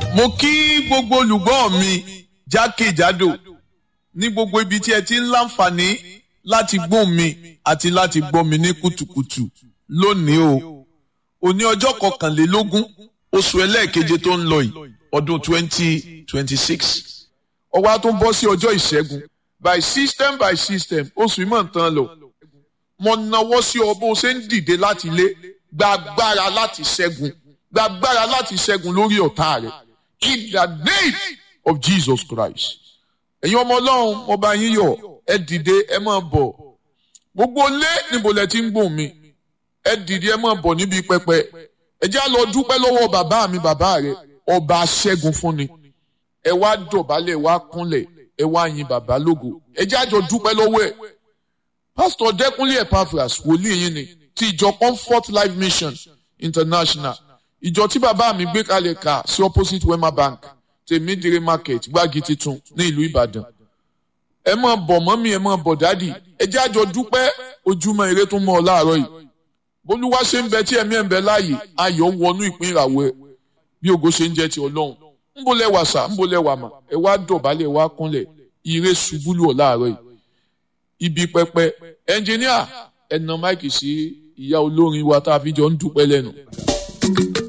mo kí gbogbo olùgbọ́ mi jákèjádò ní gbogbo ibi tí ẹ ti ń láǹfààní láti gbọ́ mi àti láti gbọ́ mi ní kùtùkùtù lónìí o òní ọjọ́ kọkànlélógún oṣù ẹlẹ́ẹ̀keje tó ń lọ yìí ọdún twenty twenty six ó wá tún bọ́ sí ọjọ́ ìṣẹ́gun by system by system oṣù ìmọ̀ nǹkan lọ mo nawọ́ sí ọ bó ṣe ń dìde láti ilé gba agbára láti ṣẹ́gun gba agbára láti ṣẹ́gun lórí ọ̀tá rẹ̀ in the name of Jesus Christ. ẹ̀yin ọmọ ọlọ́run mo bá yín yọ̀ ẹ dìde ẹ máa bọ̀ gbogbo lé níbo lẹ ti ń gbóhùn mi ẹ dìde ẹ máa bọ̀ níbi pẹpẹ ẹ já lọ dúpẹ́ lọ́wọ́ bàbá mi bàbá rẹ̀ ọba aṣẹ́gun fún ni ẹ wá dọ̀bálẹ̀ ẹ wá kúnlẹ̀ ẹ wá yin bàbá lógo ẹ já jọ dúpẹ́ lọ́wọ́ ẹ̀ pásítọ̀ dẹ́kunlé epaphras wòlíì yín ni ti ìjọ comfort life mission international ìjọ tí bàbá mi gbé kalẹ̀ ká sí opposite wema bank tèmídìrí market gbági titun ní ìlú ìbàdàn ẹ máa bọ̀ mọ́mí ẹ máa bọ̀ dádì ẹ jẹ́ àjọ dúpẹ́ ojúmọ́ ire tó mọ́ ọ láàárọ̀ yìí bólúwa ṣe ń bẹ tí ẹ̀mí ẹ̀ ń bẹ láàyè ayọ̀ wọnú ìpín ìràwọ̀ ẹ bí ògo ṣe ń jẹ́ ti ọlọ́run ń bolẹ̀ wà sà ń bolẹ̀ wà mà ẹ wá dọ̀bálẹ̀ ẹ wá kúnlẹ̀ ire ṣubú lù ọ láàárọ̀ yìí ibi pẹpẹ ẹnjìníà ẹnà máìkì sí ìyá olórin wa tá a fi jọ ń dúpẹ́ lẹ́nu.